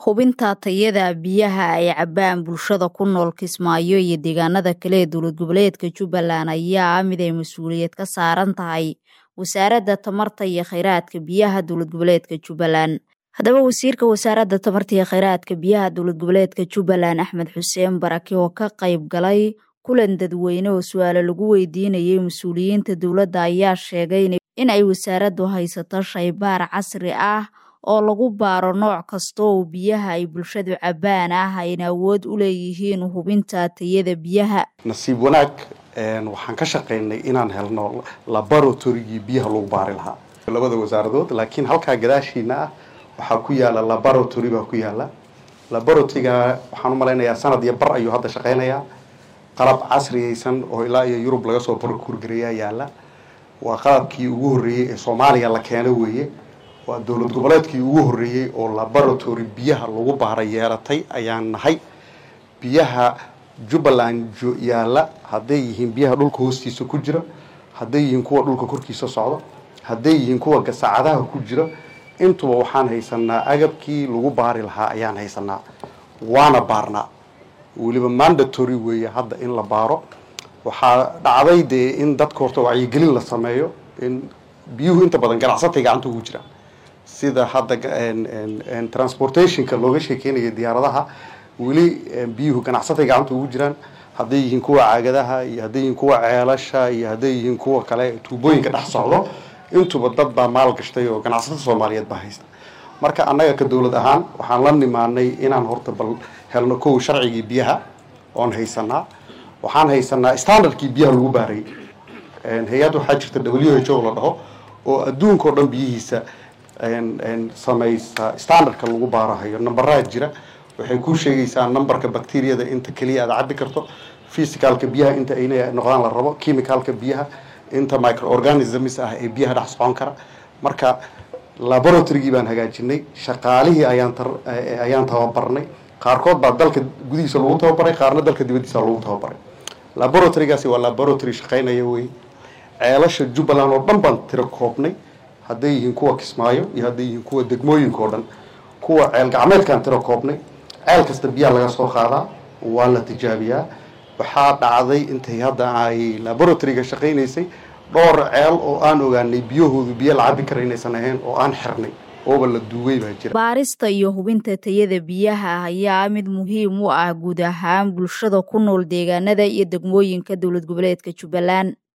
Hubinta tayada biyaha ay cabbaan bulshada ku nool Kismaayo iyo deegaanada kale ee dowlad goboleedka Jubbaland ayaa ah mid ay mas'uuliyad ka saaran tahay Wasaaradda Tamarta iyo Kheyraadka Biyaha Dowlad Goboleedka Jubbaland. Haddaba Wasiirka Wasaaradda Tamarta iyo Kheyraadka Biyaha Dowlad Goboleedka Jubbaland Axmed Xuseen Barake oo ka qayb galay kulan dadweyne oo su'aalo lagu weydiinayay mas'uuliyiinta dowladda ayaa sheegay in ay wasaaraddu haysato shaybaar casri ah oo lagu baaro nooc kasta oo biyaha ay bulshadu cabbaan ah ayna awood u leeyihiin hubinta tayada biyaha. nasiib wanaag waxaan ka shaqaynay inaan helno laboratorygii biyaha lagu baari lahaa labada wasaaradood laakiin halkaa gadaashiina ah waxaa ku yaala laboratory baa ku yaala laboratoryga waxaan u malaynayaa sanad iyo bar ayuu hadda shaqaynayaa qalab casriyaysan oo ilaa iyo yurub laga soo barkurgareeyaa yaala waa qalabkii ugu horreeyey ee soomaaliya la keeno weeye waa dowlad goboleedkii ugu horreeyey oo laboratory biyaha lagu baara yeelatay ayaan nahay biyaha jubbaland yaalla hadday yihiin biyaha dhulka hoostiisa ku jira hadday yihiin kuwa dhulka korkiisa socda hadday yihiin kuwa gasacadaha ku jira intuba waxaan haysanaa agabkii lagu baari lahaa ayaan haysanaa waana baarnaa weliba mandatory weeye hadda in la baaro waxaa dhacday dee in dadka horta wacyigelin la sameeyo in biyuhu inta badan ganacsatay gacanta ugu jiraan sida hadda transportationka looga sheekeynaya diyaaradaha weli biyuhu ganacsatay gacanta ugu jiraan hadday yihiin kuwa caagadaha iyo hadday yihiin kuwa ceelasha iyo hadday yihiin kuwa kale tuubooyinka dhex socdo intuba dad baa maal gashtay oo ganacsatada soomaaliyeed baa haysta marka annaga ka dowlad ahaan waxaan la nimaanay inaan horta bal helno kow sharcigii biyaha oon haysanaa waxaan haysanaa standardkii biyaha lagu baarayay hay-ad waxaa jirta w h o la dhaho oo adduunka oo dhan biyihiisa samaysa standardka lagu baarahayo nambaraa jira waxay kuu sheegaysaa numberka bacteriyada inta keliya aad cabbi karto physicalka biyaha inta ayna noqdaan la rabo chemicalka biyaha inta microorganisms ah ee biyaha dhex socon kara marka laboratorygii baan hagaajinay shaqaalihii ayaan ayaan tababarnay qaarkood baa dalka gudihiisa lagu tababaray qaarna dalka dibaddiisa lagu tababaray laboratorygaasi waa laboratory shaqaynaya wey ceelasha jubbaland oo dhan baan tiro koobnay hadday yihiin kuwa kismaayo iyo hadday yihiin kuwa degmooyinka oo dhan kuwa ceel gacmeedkaan tiro koobnay ceel kasta biyaha laga soo qaadaa waa la tijaabiyaa waxaa dhacday intay hadda ay laboratoryga shaqaynaysay dhowr ceel oo aan ogaanay biyahoodu biyo la cabbi kara inaysan ahayn oo aan xirnay ooba la duugay baa jira baarista iyo hubinta tayada biyaha ayaa mid muhiim u ah guud ahaan bulshada ku nool deegaanada iyo degmooyinka dowlad goboleedka jubbaland